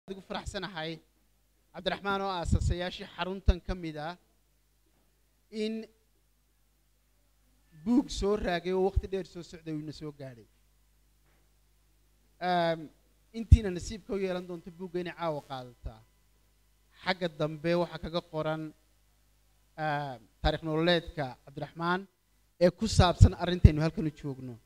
ugu faraxsanahay cabdiraxmaan oo aasasayaashii xaruntan ka mid ah in buug soo raagay oo waqti dheer soo socday uuna soo gaadhay intiina nasiibka u yeelan doonto buugga inay caawa qaadataa xagga dambe waxaa kaga qoran taarikh nololeedka cabdiraxmaan ee ku saabsan arrintaynu halkan u joogno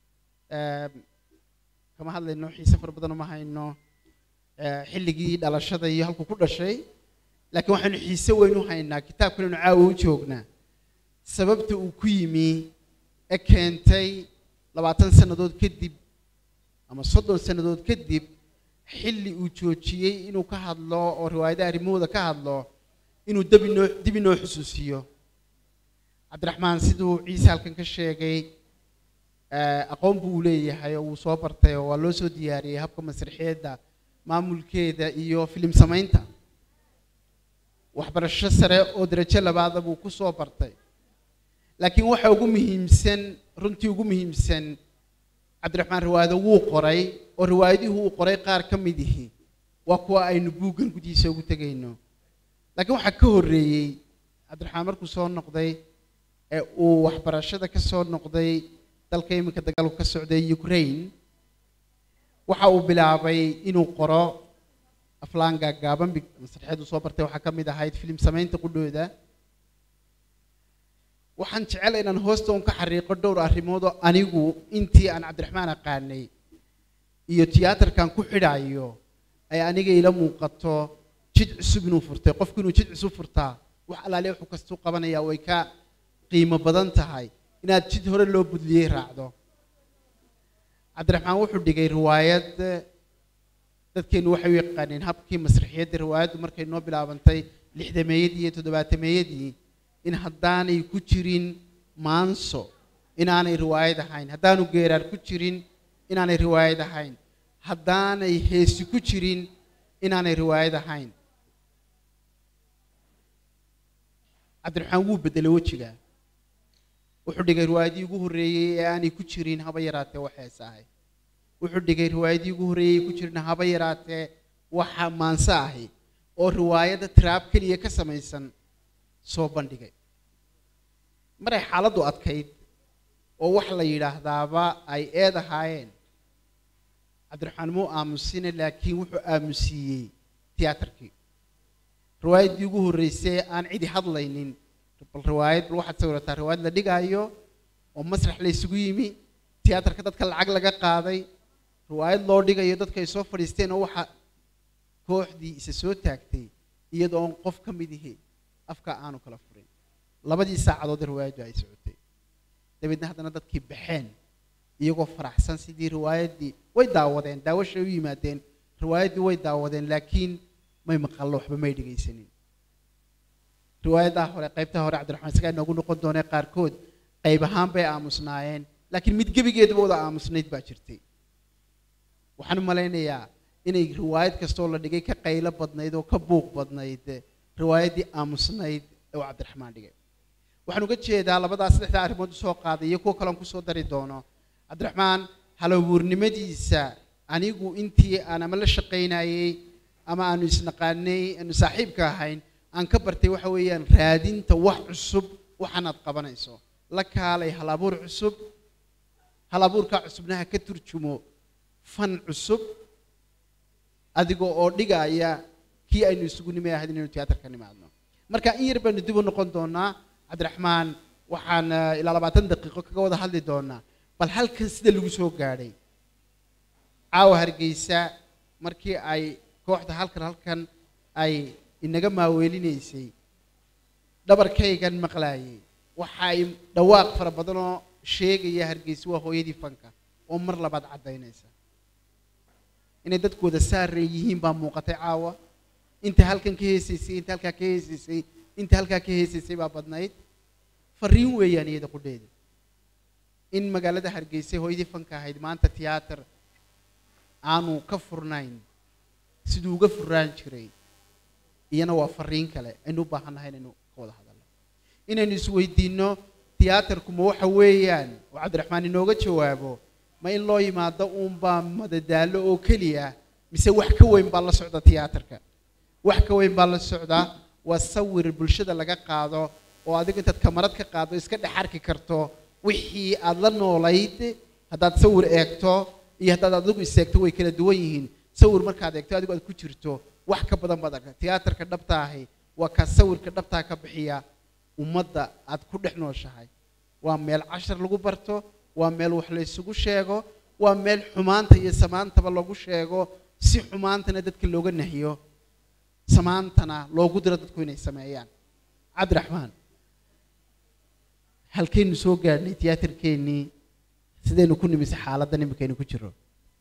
kama hadlayno xiise fara badan uma hayno xilligii dhalashada iyo halkuu ku dhashay laakiin waxaynu xiise weyn u haynaa kitaabkanaynu caawa u joognaa sababta uu ku yimi ee keentay labaatan sannadood kadib ama soddon sannadood kadib xilli uu joojiyey inuu ka hadlo oo riwaayadaha arrimahooda ka hadlo inuu dib inoo dib inoo xusuusiyo cabdiraxmaan siduu ciise halkan ka sheegay aqoon buu u leeyahay oo wuu soo bartay oo waa loo soo diyaariyey habka masraxiyadda maamulkeeda iyo filim samaynta waxbarasho sare oo darajo labaada buu ku soo bartay laakiin waxa ugu muhiimsan runtii ugu muhiimsan cabdiraxmaan riwaayado wuu qoray oo riwaayadihii uu qoray qaar ka mid ihi waa kuwa aynu buuggan gudihiisa ugu tegayno laakiin waxaa ka horreeyey cabdiraxmaan markuu soo noqday ee uu waxbarashada ka soo noqday dalka iminka dagaalku ka socday ukraine waxa uu bilaabay inuu qoro aflaan gaagaaban masraxeedu soo bartay waxaa ka mid ahayd filim samaynta qudhooda waxaan jecel inaan hoosta un ka xariiqo dhowr arrimood oo anigu intii aan cabdiraxmaan aqaanay iyo tiyaatarkan ku xidhaayo ay aniga ila muuqato jid cusub inuu furtay qofku inuu jid cusub furtaa wax allaale wuxuu kastuu qabanayaa way ka qiimo badan tahay inaad jid hore loo budliyey raacdo cabdiraxmaan wuxuu dhigay riwaayad dadkeennu waxay u yaqaaneen habkii masraxiyadda riwaayaddu markay noo bilaabantay lixdameeyadii iyo toddobaatameeyadii in haddaanay ku jirin maanso inaanay riwaayad ahayn haddaanu geeraar ku jirin inaanay riwaayad ahayn haddaanay heesi ku jirin inaanay riwaayad ahayn cabdiraxmaan wuu beddelay wejiga wuxuu dhigay riwaayadii ugu horreeyey ee aanay ku jirin haba yaraatee wax heesa ahay wuxuu dhigay riwaayadii ugu horreeyey ku jirin haba yaraatee waxa maanso ahi oo riwaayadda tiraab keliya ka samaysan soo bandhigay maray xaaladdu adkayd oo wax la yidhaahdaaba ay eed ahaayeen cabdiraxmaan muu aamusine laakiin wuxuu aamusiiyey tiyaatarkii riwaayaddii ugu horreysay aan cidi hadlaynin bal riwaayad bal waxaad sawirataa riwaayad la dhigaayo oo masrax la isugu yimi tiyaatarka dadka lacag laga qaaday riwaayad loo dhigayo dadka ay soo fadhiisteen oo waxa kooxdii isa soo taagtay iyadoo on qof ka mid ihi afka aanu kala furin labadii saacadood riwaayaddu ay socotay dabeedna haddana dadkii baxeen iyagoo faraxsan sidii riwaayaddii way daawadeen daawashay u yimaadeen riwaayaddii way daawadeen laakiin may maqallo waxba may dhegaysanin riwaayadaha hore qaybtaha hore cabdiraxmaan isagaa inoogu noqon doonee qaarkood qayb ahaan bay aamusnaayeen laakiin mid gebigeedaba wada aamusnayd baa jirtay waxaan u malaynayaa inay riwaayad kastoo la dhigay ka qaylo badnayd oo ka buuq badnayd riwaayaddii aamusnayd ee uu cabdiraxmaan dhigay waxaan uga jeedaa labadaas saddexda arrimood usoo qaaday iyo kuwo kaleon kusoo dari doono cabdiraxmaan halabuurnimadiisa anigu intii aan ama la shaqaynayey ama aanu isnaqaanay aanu saaxiibka ahayn aan ka bartay waxa weeyaan raadinta wax cusub waxaanaad qabanayso la kaalay hal abuur cusub hal abuurkaa cusubnaha ka turjumo fan cusub adiga oo dhigaya kii aynu isugu nimay ahayd inaynu tiyaatarka nimaadno marka in yar baynu dib u noqon doonaa cabdiraxmaan waxaan ilaa labaatan daqiiqo kaga wada hadli doonaa bal halkan sida lagu soo gaadhay caawa hargeysa markii ay kooxda halkan halkan ay inaga maaweelinaysay dhabarkaygan maqlaayay waxa ay dhawaaq fara badanoo sheegaya hargeysa waa hooyadii fanka oo mar labaad caddaynaysa inay dadkooda saarey yihiin baa muuqatay caawa inta halkan ka heesaysay inta halkaa ka heesaysay inta halkaa ka heesaysay baa badnayd fariin weeyaan iyada qudheeda in magaalada hargeysa hooyadii fanka ahayd maanta tiyaatar aanu ka furnayn siduu uga furraan jiray iyana waa fariin kale aynu u baahan nahay inaynu ka wada hadalno inaynu isweydiinno tiyaatarku ma waxa weeyaan oo cabdiraxmaan inooga jawaabo ma in loo yimaado uunbaa madadaalo oo keliya mise wax ka weyn baa la socda tiyaatarka wax ka weyn baa la socdaa waa sawir bulshada laga qaado oo adigu intaad kamarad ka qaado iska dhex arki karto wixii aad la noolayd haddaad sawir eegto iyo haddaad adigu iseegto way kala duwan yihiin sawir markaad eegto adigu aad ku jirto wax ka badan baad arka tiyaatarka dhabta ahi waa kaa sawirka dhabtaa ka bixiya ummadda aad ku dhex nooshahay waa meel cashar lagu barto waa meel wax la isugu sheego waa meel xumaanta iyo samaantaba lagu sheego si xumaantana dadka looga nahiyo samaantana loogu diro dadku inay sameeyaan cabdiraxmaan halkaynu soo gaadhnay tiyaatarkeennii sidaynu ku nimise xaaladdan iminkaynu ku jiro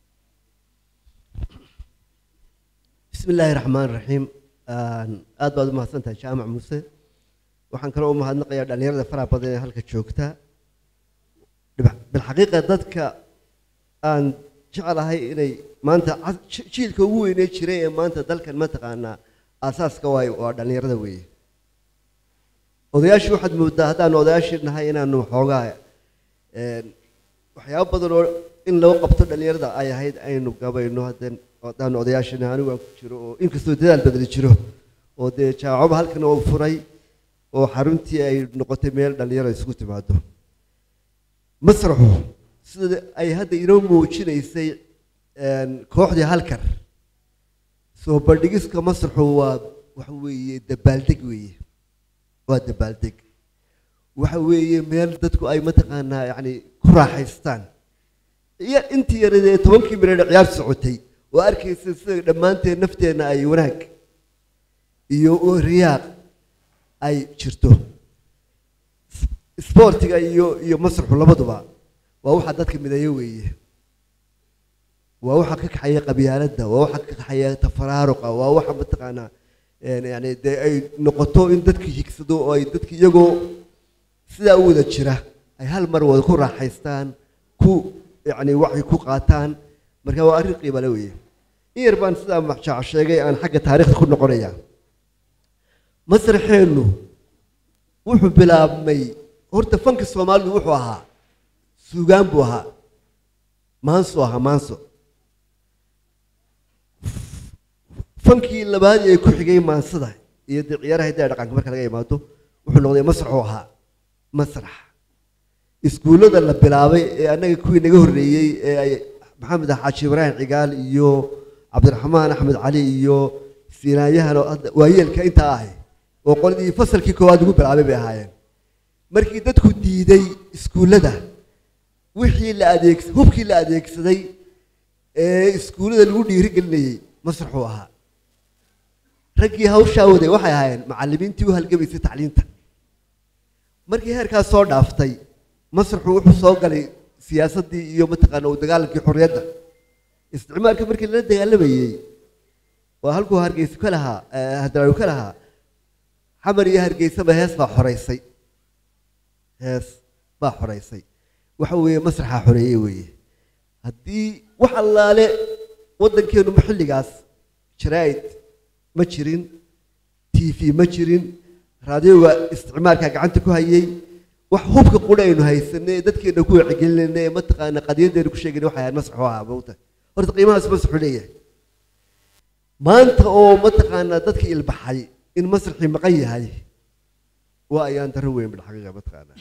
bismi illaahi raxmaan raxiim aad baad u mahadsantahay jaamac muuse waxaan kaloo u mahadnaqayaa dhallinyarada faraha badan ee halka joogta bilxaqiiqa dadka aan jecelahay inay maanta jiilka ugu weynee jiray ee maanta dalkan mataqaanaa aasaaska waay waa dhallinyarada weeye odayaashii waxaad moodaa haddaanu odayaashii nahay inaanu xoogaa waxyaabo badan oo in loo qabto dhallinyarada ay ahayd aynu gabayno haddeen haddaanu odayaashii nahay anigu aan ku jiro oo inkastoo dadaal badani jiro oo dee jaamacoba halkan oo furay oo xaruntii ay noqotay meel dhallinyaro isugu timaado masraxu sida ay hadda inoo muujinaysay kooxdii halkar soo bandhigiska masraxu waa waxa weeye dabaaldeg weeye waa dabaaldeg waxa weeye meel dadku ay mataqaanaa yacni ku raaxaystaan iyo intii yaradee tobankii mireedhe ciyaar socotay oo arkaysa sida dhammaanteen nafteenna ay wanaag iyo riyaaq ay jirto isboortiga iyo iyo masraxu labaduba waa waxa dadka mideeyo weeye waa waxa ka kaxaya qabyaaladda waa waxa ka kaxaya tafaraaruqa waa waxa mataqaanaa yani dee ay noqoto in dadka higsado oo ay dadka iyagoo sidaa u wada jira ay hal mar wada ku raaxaystaan ku yani waxay ku qaataan marka waa arrin qiibale weeye in yar baan sidaa maxjaac sheegay aan xagga taariikhda ku noqonayaa masraxeennu wuxuu bilaabmay horta fanka soomaalidu wuxuu ahaa suugaan buu ahaa maanso ahaa maanso fankii labaad ee ku xigay maansada iyo dee ciyaaraha hiddaha dhaqanka marka laga imaado wuxuu noqday masraxuu ahaa masrax iskuullada la bilaabay ee annaga kuwii naga horreeyey ee ay maxamed xaaji ibraahim cigaal iyo cabdiraxmaan axmed cali iyo siinaanyahan oo hadda waayeelka intaa ahay oo qoladii fasalkii koowaad ugu bilaabay bay ahaayeen markii dadku diiday iskuullada wixii la adeeg hubkii la adeegsaday ee iskuullada lagu dhiirigelinayey masraxuu ahaa raggii hawshaa waday waxay ahaayeen macallimiintii u halgamaysay tacliinta markii heerkaas soo dhaaftay masraxu wuxuu soo galay siyaasaddii iyo mataqaana u dagaalankii xorriyadda isticmaalka markii lala dagaalamayey waa halkuu hargeysa ka lahaa hadraawi ka lahaa xamar iyo hargeysaba hees baa xoreysay hees baa xoreysay waxa weeye masraxaa xoreeye weeye haddii wax allaale waddankeenu xilligaas jaraa'id ma jirin t v ma jirin raadioga isticmaalka gacanta ku hayay wax hubka qura aynu haysanay ee dadkeena ku wacyigelinayna ee mataqaana qadiyadeena ku sheegayna waxay ahayd masraxu ahaa mawta horta qiimahaas masraxu leeyahay maanta oo mataqaana dadka ilbaxay in masraxii maqan yahay waa ayaan daro weyn bilxaqiiqa mataqaana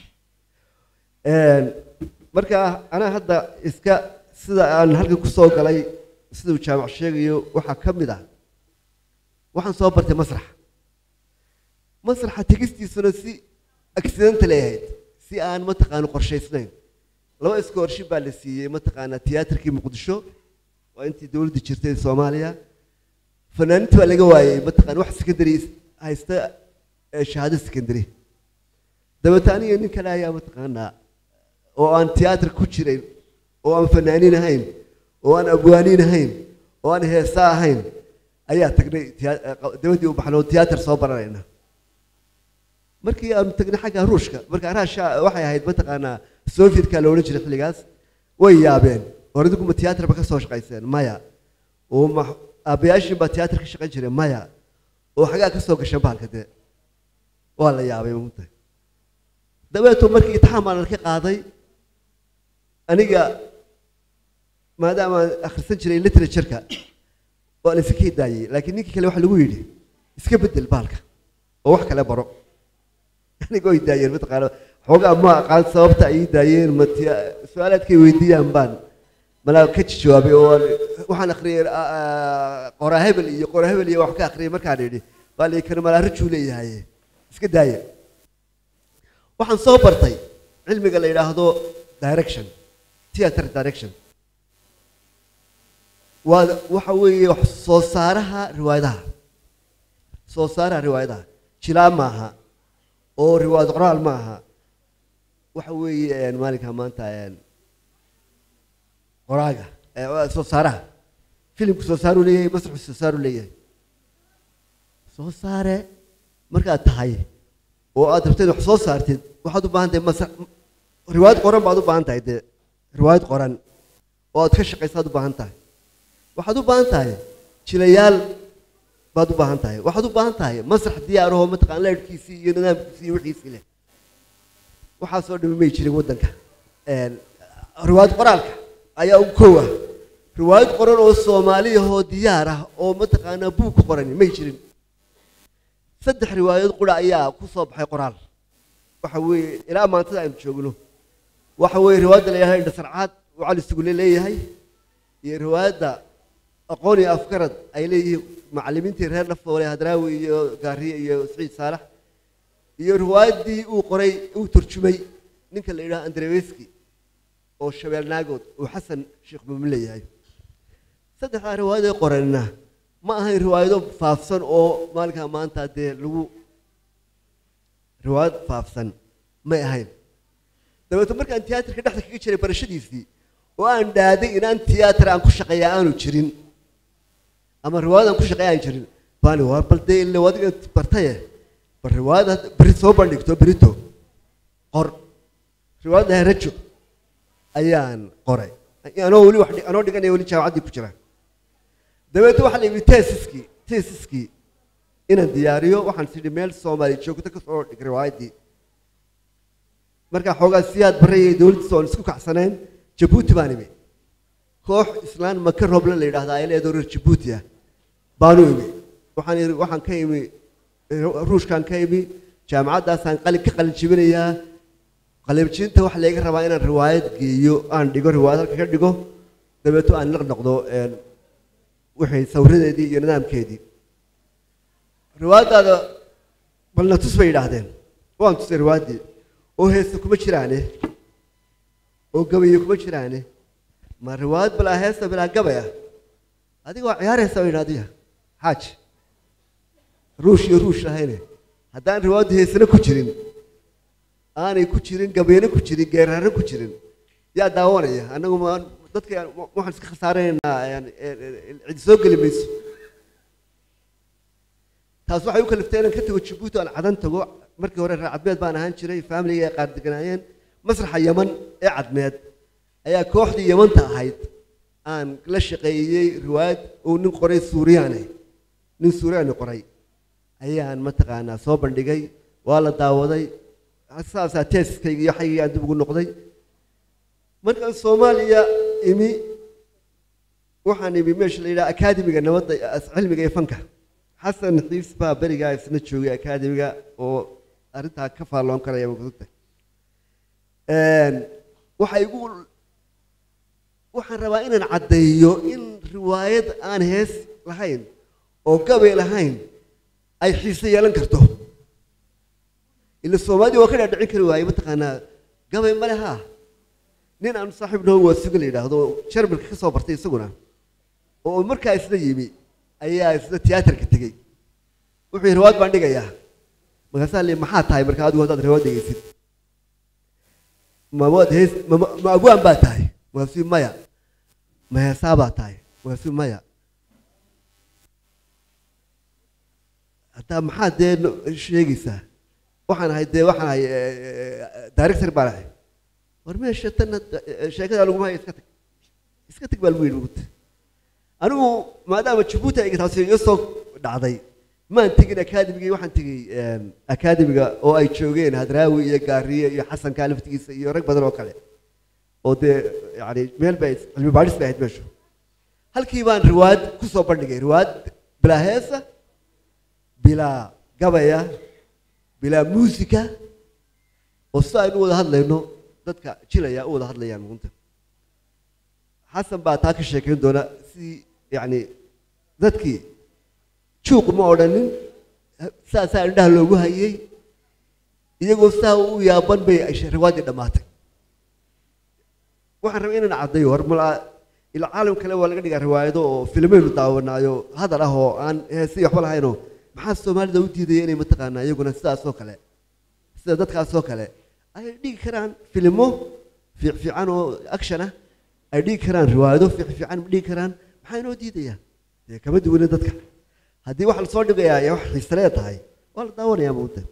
marka anaa hadda iska sida aan halkan kusoo galay siduu jaamac sheegayo waxaa ka mid ah waxaan soo bartay masrax masraxa tegistiisuna si accidental ay ahayd si aan mataqaana qorshaysnayn laba iskoorshi baa la siiyey mataqaana tiyaatarkii muqdisho waa intii dowladda jirtay soomaaliya fanaaninta baa laga waayey mataqaana wax secondary haysta shahaado secondary dabeeta aniga nin kale ayaa mataqaanaa oo aan tiyaatar ku jirayn oo aan fanaanin ahayn oo aan abwaaniin ahayn oo aan heesa ahayn ayaa tagnay dabadii u baxnay oo tiyaatar soo baranayna markii aanu tagnay xagga ruushka marka raasha waxay ahayd mataqaanaa sovietka la odhan jiray xilligaas way yaabeen hore idinkuma tiyaatarba ka soo shaqayseen maya oo aabbayaashiin baa tiyaatar ka shaqayn jiray maya oo xagaa ka soo gashay bahalka dee waa la yaabay mugta dabeeto markii itixaan baan ka qaaday aniga maadaama aan akhrisan jiray literatureka waa la iska daayey laakiin ninkii kale waxa lagu yidhi iska bedel baalka oo wax kale baro anigoo ay daayeen mataqaana xoogaa ma aqaan sababta ay ii daayeen ma su-aalaadkay weydiiyaan baan malaa ka jawaabay oo waxaan akhriyay qoraa hebel iyo qoraa hebel iyo wax ka akhriyay markaan idhi baa la kana malaa rajuu leeyahay iska daaya waxaan soo bartay cilmiga la yidhaahdo direction theatre direction waa waxa weeye wax soo saaraha riwaayadaha soo saaraha riwaayadaha jilaa maaha oo riwaayad qoraal maaha waxa weeye maalinka maanta qoraaga soo saaraha filimku soo saaruu leeyahay masraxu soo saaruu leeyahay soo saare markaad tahay oo aad rabteed wax soo saartid waxaad u baahan tahay mas riwaayad qoran baad u baahan tahay dee riwaayad qoran oo aad ka shaqaysaad u baahan tahay waxaad u baahan tahay jilayaal baad u baahan tahay waxaad u baahan tahay masrax diyaarahoo mataqaan leerhkiisii iyo nidaamkiisii iyo wixiisii leh waxaasoo dhami may jirin waddanka riwaayad qoraalka ayaa u kow ah riwaayad qoran oo soomaaliyahoo diyaar ah oo mataqaanaa buug ku qorani may jirin saddex riwaayad qura ayaa ku soo baxay qoraal waxa weeye ilaa maantada aynu joogno waxa weeye riwaayadda la yidhahdo indhasarcaad uu cali sugule leeyahay iyo riwaayadda aqoon iyo afgarad ay leeyihiin macallimiintii reer lafoole hadraawi iyo gaariye iyo siciid saalax iyo riwaayaddii uu qoray uu turjumay ninka la yidhaha andreweski oo shabeel naagood uu xasan sheekh mumin leeyahay saddexdaa riwaayadee qoranna ma ahayn riwaayado faafsan oo maalinkaa maanta dee lagu riwaayad faafsan may ahayn dabeeto markaan tiyaatarka dhexda kaga jiray barashadiisii oo aan dhaaday inaan tiyaatar aan ku shaqeeya aanu jirin ama riwaayad aan ku shaqeeya aan jirin baani waa bal dee ille adiga bartaye bal riwaayad beri soo bandhigto berito qor riwaayadda herajo ayaan qoray anoo weli wax anoo dhiganaya weli jaamacaddii ku jira dabeetna waxaa la yidhi teesiskii teesiskii inaan diyaariyo waxaan tidhi meel soomaali joogto ka soo dhig riwaayaddii markaa xoogaa siyaad barayay dowladdiisa oon isku kacsanayn jabuuti baan imi koox islaan maka roble la yidhahda ay leedahay reer jabuuti ah baanu imi waxaan yidhi waxaan ka imi ruushkaan ka imi jaamacaddaasaan qalin ka qalin jibinayaa qalibjinta waxa layga rabaa inaan riwaayad geeyo aan dhigo riwaayad halka ka dhigo dabeeto aan naq noqdo wixii sawiradeedii iyo nidaamkeedii riwaayaddaada balna tus bay yidhaahdeen waan tusay riwaayaddii oo heesta kuma jiraane oo gabaye kuma jiraane ma riwaayad balaa heesta bilaa gabay ah adiga waa ciyaaraysa bay yidhahdiya xaaj ruush iyo ruush lahayne haddaan riwaayaddu heesana ku jirin aanay ku jirin gabayna ku jirin geeraarna ku jirin yaa daawanaya annagu ma dadka waxaan iska khasaaranaynaa cidi soo geli mayso taas waxay u kaliftay inaan ka tago jabuuti aan cadan tago markii hore reer cadmeed baan ahaan jiray faamiliga ay qaar deganaayeen masraxa yaman ee cadmeed ayaa kooxdii yamanta ahayd aan la shaqeeyey riwaayad uu nin qoray suuriyaane nin suuriyaani qoray ayaan mataqaanaa soo bandhigay waa la daawaday saasaa teesiskayga iyo xaygii aan dib ugu noqday markaan soomaaliya imi waxaan imi meesha la yidhaha akaademiga nabadda cilmiga iyo fanka xasan xiis baa berigaa isna joogay akaademiga oo arrintaa ka faalloon karaya makusugta waxay igu waxaan rabaa inaan caddeeyo in riwaayad aan hees lahayn oo gabay lahayn ay xiise yeelan karto ila soomaalida waa ka dhaadhicin kari waaye mataqaanaa gabay male haa nin aan saaxiib naho waa suga la yidhaahdo jarmalka ka soo bartay isaguna oo markaa isna yimi ayaa isna tiyaatarka tegey wuxuu yidhi riwaayad baan dhigayaa markaasaa li maxaa tahay markaa adigu haddaad riwaayad dhegaysid ma waad hees ma ma abwaan baa tahay markaasuu maya ma heesaa baa tahay markaasuu maya haddaa maxaad dee sheegaysaa waxaan ahay dee waxaan ahay director baan ahay war meesha tanna sheekada laguma haya iska tag iska tag baa lagu yidhi ugut anigu maadaama jabuuti ay taasi iga soo dhacday maan tegin akaademigii waxaan tegey akaademiga oo ay joogeen hadraawi iyo gaariye iyo xasanka laftigiisa iyo rag badan oo kale oo dee yani meel bay cilmi baadhis bay ahayd meeshu halkii baan riwaayad ku soo bandhigay riwaayad bilaa heesa bilaa gabaya bilaa muusika oo sida aynu u wada hadlayno dadka jilaya u wada hadlayaan runta xasan baa taa ka sheekayn doona sidii yacni dadkii juuq ma odhanin saasaa indhaha loogu hayay iyagoo saa u yaaban bay riwaaddii dhammaatay waxaan rabay inaan caddayo hor malaa ila caalam kale waa laga dhigaa riwaayado oo filmaynu daawanaayo hadal ah oo aan heesii waxba lahaynoo maxaa soomaalida u diidaya inay mataqaanaa iyaguna sidaasoo kale sida dadkaasoo kale ay dhigi karaan filimo fiicfiican oo action ah ay dhigi karaan riwaayado fiicfiican dhigi karaan maxaa inoo diidaya dee kama duwane dadka haddii waxa lasoo dhigayaa ay wax xiisalee tahay waa la daawanayaa mawda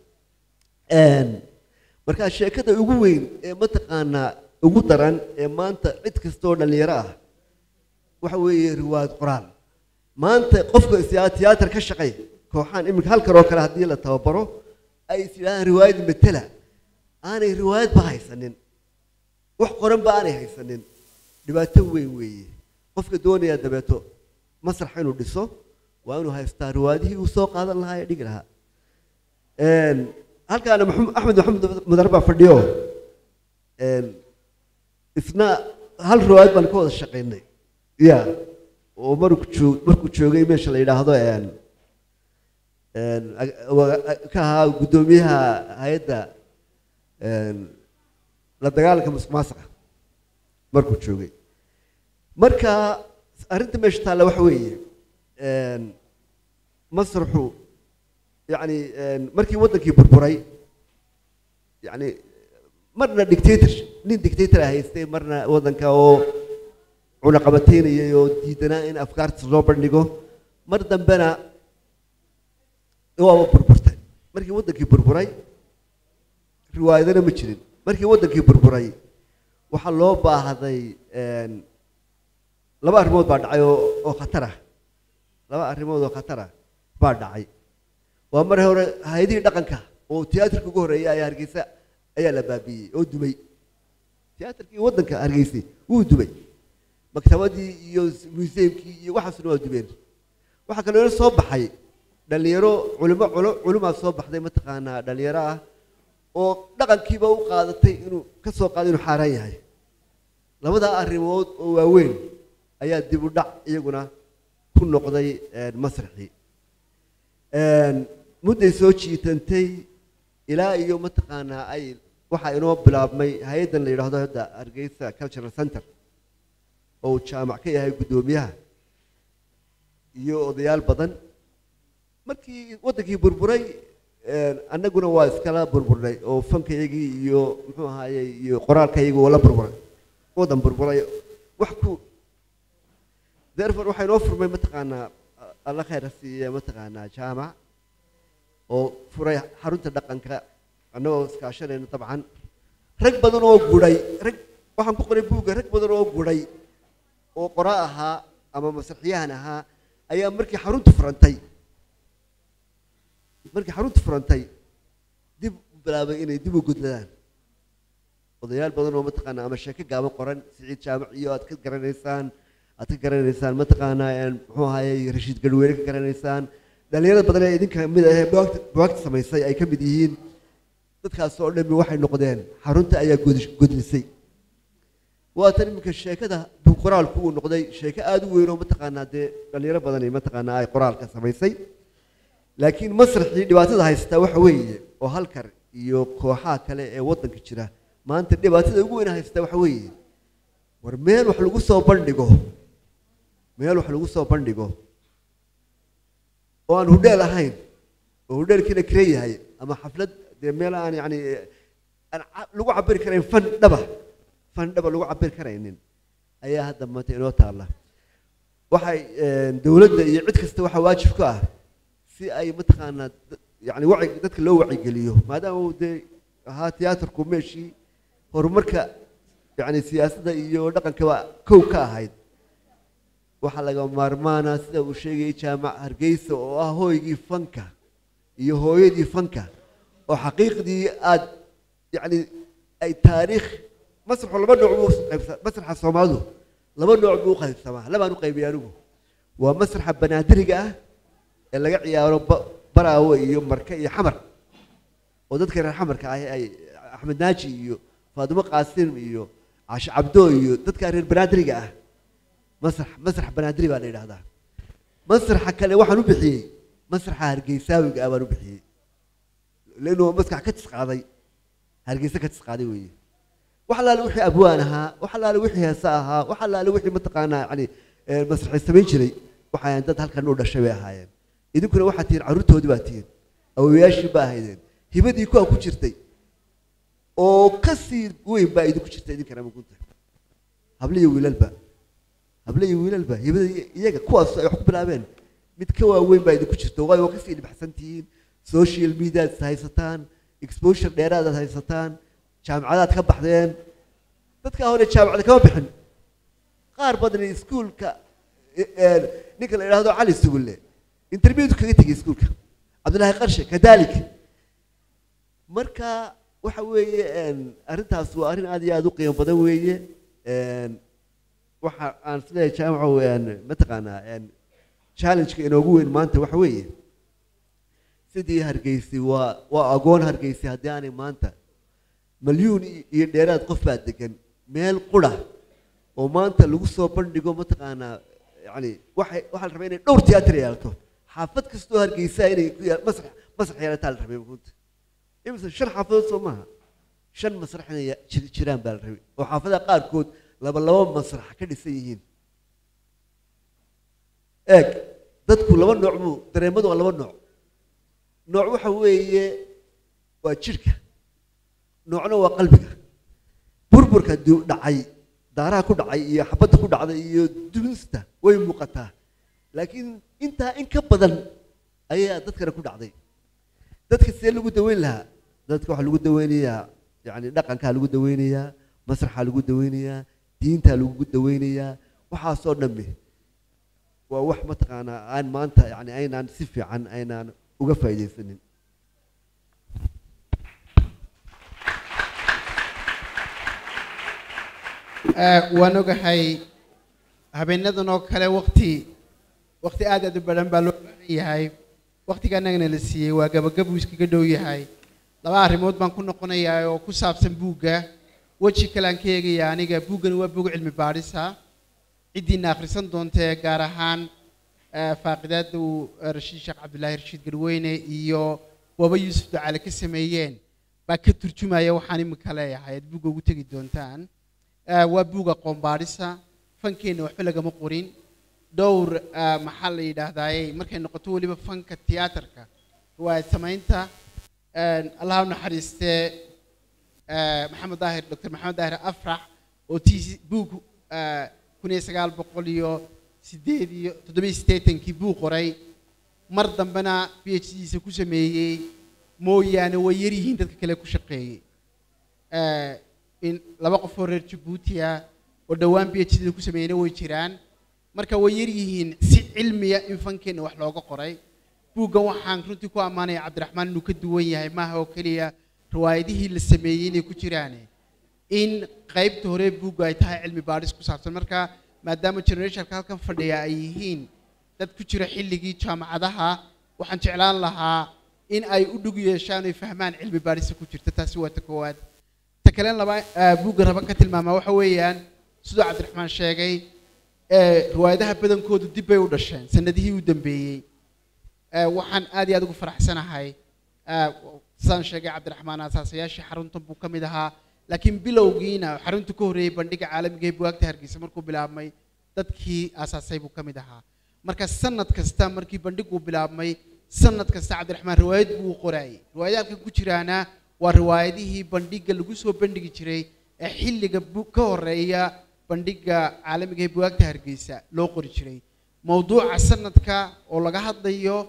markaa sheekada ugu weyn ee mataqaanaa ugu daran ee maanta cid kastoo dhallinyaro ah waxa weeye riwaayad qoraal maanta qofka is- tiyaatar ka shaqay kooxaan iminka halkan oo kale haddii la tababaro ay is yidhahdaan riwaayad matela aanay riwaayadba haysanin wax qoranba aanay haysanin dhibaato weyn weeye qofka doonaya dabeeto masrax inuu dhiso waa inuu haystaa riwaayadihii uu soo qaadan lahaa ee dhigi lahaa Een, halkaana maxamed- axmed maxamed mudar baa fadhiyo Een, isna hal riwaayad baan ka wada shaqaynay ya oo markuu joog markuu joogay meesha la yidhaahdo een, een, ag- wa- ka ahaa guddoomiyaha hay-adda een, la dagaalanka musuqmaasuqa markuu joogay marka arrinta meesha taalla waxa weeye een, masraxu yacni een, markii waddankii burburay yacni marna dictator nin dictator ah haystay marna waddanka oo cunaqabataynayay oo diidanaa in afkaarta loo bandhigo mar dambena waaba burburtay markii waddankii burburay riwaayadana ma jirin markii waddankii burburay waxaa loo baahday een, laba arrimood baa dhacay oo oo khatar ah laba arrimood oo khatar ah baa dhacay waa mar hore hay-adihii dhaqanka oo tiyaatarka ugu horreeyay ayaa hargeysa ayaa la baabiiyey oo dumay tiyaatarkii waddanka hargeysay wuu dumay maktabadii iyo museumkii iyo waxaasna waa dumeen waxaa kaloo soo baxay dhallinyaro culimo culo culimaa soo baxday mataqaanaa dhallinyaro ah oo dhaqankiiba u qaadatay inuu ka soo qaado inuu xaaraan yahay labadaa arrimood oo waaweyn ayaa dib u dhac iyaguna ku noqday een, masraxii Een, mudday soo jiitantay ilaa iyo mataqaanaa ay waxaa inoo bilaabmay hay-addan la yidhaahdo hadda hargeysa cultural center oo uu jaamac ka yahay guddoomiyaha iyo odayaal badan markii waddankii burburay een, annaguna waa iskala burburnay oo fankayagii iyo muxuu ahaaye iyo qoraalkayagii waa la burburay waddan burburay wax ku therefore waxaa inoo furmay mataqaanaa alla khayra siiye mataqaanaa jaamac oo furay xarunta dhaqanka annagoo iskaashanayna dabcan rag badan oo guday rag waxaan ku qoray buugga rag badan oo guday oo qora ahaa ama masraxiyahan ahaa ayaa markii xaruntu furantay markii xaruntu furantay dib u bilaabay inay dib u gudladaan odayaal badan oo mataqaanaa ama sheeko gaaban qoran siciid jaamac iyo aad ka garanaysaan aad ka garanaysaan mataqaanaa een, muxuu ahaayey rashiid garweyne ka garanaysaan dhalinyarada badan ee idinka mid ah ee buwaagta buwaagta samaysay ay ka mid yihiin dadkaas oo dhammi waxay noqdeen xarunta ayaa godi- godlisay waatan iminka sheekada buu qoraalku uu noqday sheeko aada u weyn oo mataqaanaa dee dhalinyaro badan ay mataqaanaa ay qoraalka samaysay laakiin masraxii dhibaatada haystaa waxa weeye oo halkar iyo kooxaha kale ee waddanka jira maanta dhibaatada ugu weyn haystaa waxa weeye war meel wax lagu soo bandhigo meel wax lagu soo bandhigo oo aan hudheel ahayn oo hudheelkiina kire yahay ama xaflad dee meel aan yacni aan ca- lagu cabiri karayn fan dhaba fan dhaba lagu cabiri karaynin ayaa hadda maanta inoo taalla waxay een, dowladda iyo cid kasta waxaa waajib ku ah si ay mataqaanaa da- yacni waci dadka loo wacigeliyo maadaama uu dee ahaa tiyaatarku meeshii horumarka yacni siyaasadda iyo dhaqankaba kow ka ahayd waxaa laga maarmaana sida uu sheegayay jaamac hargeysa oo ah hooygii fanka iyo hooyadii fanka oo xaqiiqdii aad yacni ay taariikh masraxu laba nooc buu qaybsa masraxa soomaalidu laba nooc buu u qaybsamaa labaan u qaybiyay anigu waa masraxa banaadiriga ah ee laga ciyaaro ba- baraawe iyo marke iyo xamar oo dadka reer xamarka ahi ay axmed naaji iyo faadimo qaasim iyo cashe cabdo iyo dadka reer banaadiriga ah masrax masrax banaadiri baa la yidhahdaa masraxa kale waxaan u bixiyey masraxa hargeysaawiga ah baan u bixiyey لانه مسكح كتس قاضي هرقيسة كتس قاضي وي وحلا وحي ابوانها وحلا وحي هساها وحلا وحي متقانا يعني آه، مسرح السمين شري وحي انت هلكا نور الشبيه هاي اذا كنا واحد تير عروتو دباتين او ياشي باهيدين هبدي كو ku jirtay oo kasii weyn baa idinku jirtay idin kana magunta hable iyo wiilalba hable iyo wiilalba hibada iyaga kuwaas ay wax ku bilaabeen mid ka waaweyn baa idinku jirta waayo waa kasii dhibxsan tihiin social media aad haysataan exposure dheeraad aad haysataan jaamacadaad ka baxdeen dadka hore jaamacada kama bixin qaar badan iskuulka ninka la yidhaahdo cali sugulle interviewdu kaga tegay iskuulka cabdillaahi qarshe kadalik marka waxa weeye arrintaas waa arrin aad iyo aad u qiimo badan weeye waxa aan isleeyahay jaamaco mataqaanaa challenge-ka inoogu weyn maanta waxa weeye sidii hargeysi waa waa agoon hargeysi haddii aanay maanta malyuun iyo dheeraad qof baa degan meel qura oo maanta lagu soo bandhigo mataqaanaa yani waxay waxaa la rabaa inay dhowr tiyaatar yeelato xaafad kastoo hargeysa inay ku yaal masrax masrax yeelataa la rabay runta imise shan xaafadood soo maaha shan masrax inay jir- jiraan baa la rabay oo xaafadaha qaarkood laba laba masrax ka dhisan yihiin eeg dadku laba nooc buu dareemadu waa laba nooc nooc waxa weeye waa jidhka noocna waa qalbiga burburka du- dhacay daaraha ku dhacay iyo xabadda ku dhacday iyo dunista way muuqataa laakiin intaa in ka badan ayaa dadkana ku dhacday dadka see lagu daweyn lahaa dadka waxaa lagu daweynayaa yani dhaqankaa lagu daweynayaa masraxaa lagu daweynayaa diintaa lagu daweynayaa waxaasoo dhammi waa wax mataqaanaa aan maanta yani aynaan si fiican aynaan uga faa'iidaysanin waan ogahay habeenadan oo kale wakti wakti aad aad u badan baa loo baahan yahay waktiga annagana la siiyey waa gabagabuu iskaga dhow yahay laba arrimood baan ku noqonayaa oo ku saabsan buugga weji kale aan ka eegaya aniga buuggani waa buug cilmi baadhisa ciddiina akhrisan doontee gaar ahaan eh, faaqidaada uu eh, rashiid sheekh cabdulaahi rashiid garweyne iyo waba yuusuf ducaale ka sameeyeen baa ka turjumaya waxaan imika leeyahay aad buugga ugu tegi doontaan Eh, waa buug aqoon baadhisa fankeenna waxba lagama qorin dhowr eh, maxaa la yidhaahdaaye markay noqoto weliba fanka tiyaatarka riwaayad samaynta eh, allah u naxariistee eh, maxamed daahir dr maxamed daahir afrax oo tii buug eh, kun iyo sagaal boqol iyo sideed iyo toddobiyo siddeetankii buu qoray mar dambena p h diisa ku sameeyey mooyaane way yar yihiin dadka kale ku shaqeeyey Eh, in laba qof oo reer jabuuti ah oo dhowaan b h d ku sameeyeyna way jiraan marka way yar yihiin si cilmiya in fankeenna wax looga qoray buuggan waxaan runtii ku ammaanaya cabdiraxmaan inuu ka duwan yahay maaha oo keliya riwaayadihii la sameeyey inay ku jiraan in qaybta hore buugga ay tahay cilmi baadhis ku saabsan marka maadaama generationka halkan fadhiya ay yihiin dad ku jira xilligii jaamacadaha waxaan jeclaan lahaa in ay u dhug yeeshaan oy fahmaan cilmi baadhisa ku jirta taasi waa ta koowaad ta kale laba eh, buugga raba ka tilmaamaa waxa weeyaan siduu cabdiraxmaan sheegay eh, riwaayadaha badankoodu dib bay u dhasheen sanadihii u dambeeyey Eh, waxaan aad iyo aad ugu faraxsanahay eh, sidaan sheegay cabdiraxmaan asaasayaashii xaruntan buu ka mid ahaa laakiin bilowgiina xarunta ka horreeyey bandhiga caalamiga ee bugaagta hargeysa markuu bilaabmay dadkii aasaasay buu ka mid ahaa marka sanad kasta markii bandhiguu bilaabmay sanad kasta cabdiraxmaan riwaayad buu u qoraayey riwaayada halkan ku jiraana waa riwaayadihii bandhiga lagu soo bandhigi jiray ee xilliga bu- ka horeeya bandhiga caalamiga ee bugaagta hargeysa loo qori jiray mowduuca sanadka oo laga hadlayo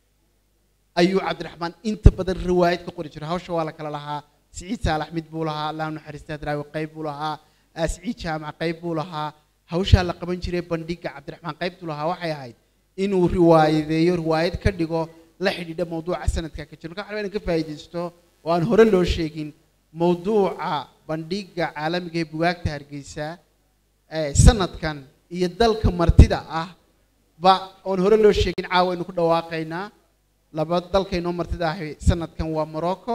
ayuu cabdiraxmaan inta badan riwaayad ka qori jiray hawsha waa la kala lahaa siciid saalax mid buu lahaa allah naxariista daraawi qayb buu lahaa ah, siciid jaamac qayb buu lahaa hawshaa la qaban jiray bandhiga cabdiraxmaan qaybtu lahaa waxay ahayd inuu riwaayadeeyo riwaayad ka dhigo la xidhiidha mowduuca sanadka ka jira marka waxaa rabaa inaan ka faa'iidaysto oo aan hore loo sheegin mowduuca bandhiga caalamiga ee bugaagta hargeysa eh, sanadkan iyo dalka martida ah ba oon hore loo sheegin caawa aynu ku dhawaaqaynaa laba dalkaynoo martida ahi sanadkan waa morocco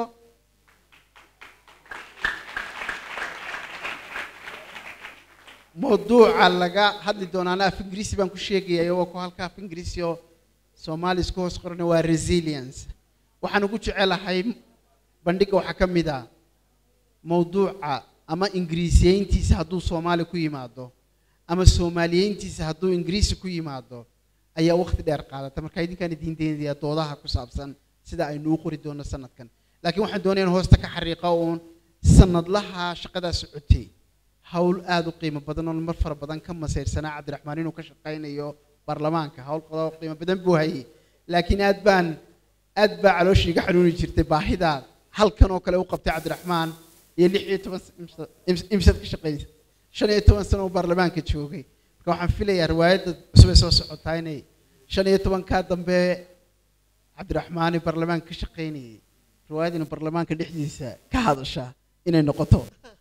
mawduuca laga hadli doonaana af ingiriisi baan ku sheegaya iyagoo ku halka af ingiriisi oo soomaali isku hoos qorana waa resilience waxaan ugu jecelahay bandhiga waxaa ka mid ah mawduuca ama ingiriisiyeyntiisa hadduu soomaali ku yimaado ama soomaaliyeyntiisa hadduu ingiriisi ku yimaado ayaa waqti dheer qaadata marka idinkaan idiin deenaya doodaha ku saabsan sida aynu u qori doono sanadkan laakiin waxaan doonaya in hoosta ka xariiqa uun sanadlaha shaqadaa socotay hawl aada u qiimo badan oo mar fara badan ka masayrsanaa cabdiraxmaan inuu ka shaqaynayo baarlamaanka hawl qodoo qiimo badan buu hayay laakiin aad baan aad baa calooshii iga xanuuni jirtay baahida halkan oo kale u qabtay cabdiraxmaan iyo lix iyo toban imsad ka shaqaysa shan iyo toban sano uu baarlamaanka joogay marka waxaan filayaa riwaayadda cusub ee soo socotaa inay shan iyo tobankaa dambe cabdiraxmaan ee baarlamaanka ka shaqaynayay riwaayad inuu baarlamaanka dhexdiisa ka hadasha inay noqoto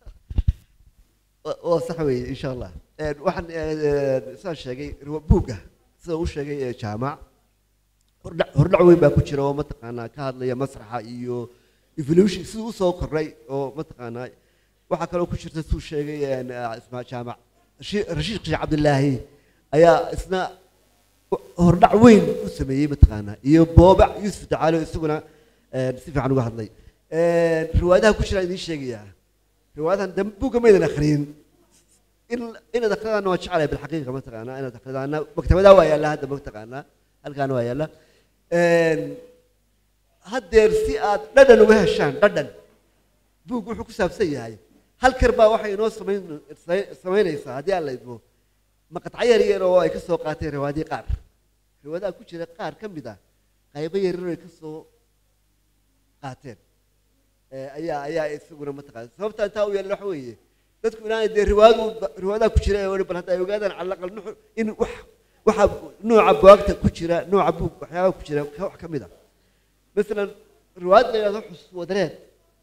waa sax weeye insha allah Een, waxaan een, saan sheegay riwa- buugga sida uu sheegay ee jaamac hordhac hordhac weyn baa ku jira oo mataqaanaa ka hadlaya masraxa iyo evolution siduu usoo kordhay oo mataqaanaa waxaa kaloo ku jirta siduu sheegay een, ah, ismaa jaamac Rashi- rashiid qishe cabdilaahi ayaa isna hordhac weyn u sameeyey mataqaanaa iyo boobac yuusuf dacaalo isaguna een, si fiican uga hadlay Een, riwaayadaha ku jiraan idiin sheegayaa riwaayadahan dambe buugga maydan akhriyin in inaad akhridaana waa jecelahay bilxaqiiqa mataqaanaa inaad akhridaana maktabadaa waa yaallaa hadda mataqaanaa halkaana waa yaallaa Een, haddeer si aad dhadhan uga heshaan dhadhan buug wuxuu ku saabsan yahay hal kar baa waxay inoo samayn samaynaysaa haddii aan la idmo maqadco yar yar oo ay ka soo qaateen riwaayadii qaar riwaayadaha ku jira qaar ka mid ah qaybo yar yar oo ay ka soo qaateen Eh, ayaa ayaa isaguna mataqaana sababta intaa u yeelay waxa weeye dadku inaanay dee riwaayadu riwaayadaha ku jira ee weli bal hadda ay ogaadaan cala aqal nuxu in wax waxa nooca bugaagta ku jira nooca buug waxyaabaha ku jira ka wax ka mid ah masalan riwaayad la yidhahdo xus wadareed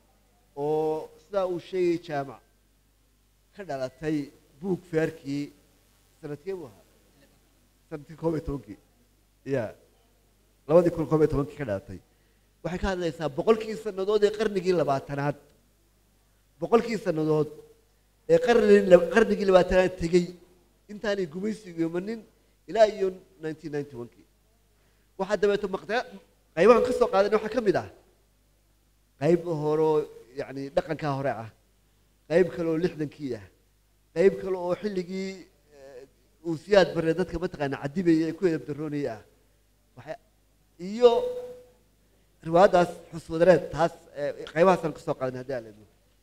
oo sidaa uu sheegay jaamac ka dhalatay buug feerkii sanadkee buu ahaa sanadkii koob iyo tobankii ya labadii kun koob iyo tobankii ka dhalatay waxay ka hadlaysaa boqolkii sannadood ee qarnigii labaatanaad boqolkii sannadood ee qarni qarnigii labaatanaad tegey intaanay gumaysigu imanin ilaa iyo nineteen ninety one-kii waxaa dabeeto maqta qaybahan ka soo qaadan waxaa ka mid ah qayb horoo yacni dhaqankaa hore ah qayb kale oo lixdankii ah qayb kale oo xilligii eh, uu siyaad bare dadka mataqaana cadibaya ee ku edabdaroonaya ah waxay iyo riwaayaddaas xuswadareed taas eh, qaybahaasaan ka soo qaadan haddii aan la idmo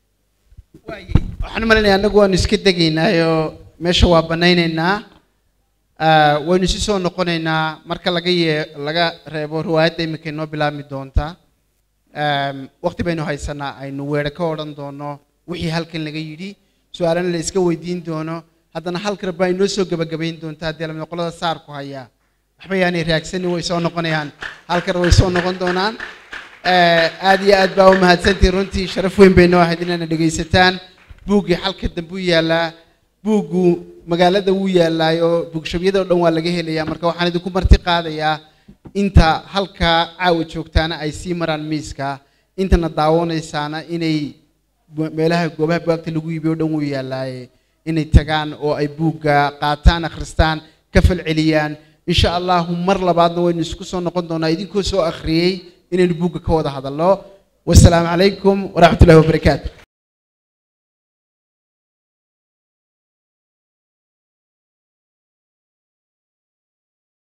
waxaan u malaynayaa annagu waanu iska degaynaayo meesha waa banaynaynaa Ah, waynu isu soo noqonaynaa marka laga yee laga reebo riwaayadda iminka inoo bilaabmi doonta Em, waqti baynu haysanaa aynu weere ka odhan doono wixii halkan laga yidhi su-aalana la iska weydiin doono haddana halkar baa inoo soo gebagabayn doonta haddii lamid qolada saarku hayaa waxba yaanay raagsanin way soo noqonayaan halkar way soo noqon doonaan Eh, aad iyo aad baa u mahadsantihin runtii sharaf weyn bay noo ahayd inaana dhegaysataan buuggii xalka dambe u yaallaa buuggu magaalada wuu yaallaayo buugshabyada oo dhan waa laga helayaa marka waxaan idinku marti qaadayaa inta halkaa caawa joogtaana ay sii maraan miiska intana daawanaysaana inay bu- meelaha goobaha bugaagta lagu iibiyo o dhan wuu yaallaaye inay tagaan oo ay buugga qaataan akhristaan ka falceliyaan insha allahu mar labaadna waynu isku soo noqon doonaa idinkoo soo akhriyey inaynu buugga ka wada hadalno wasalaamu calaykum waraxmat ullahi wabarakaatu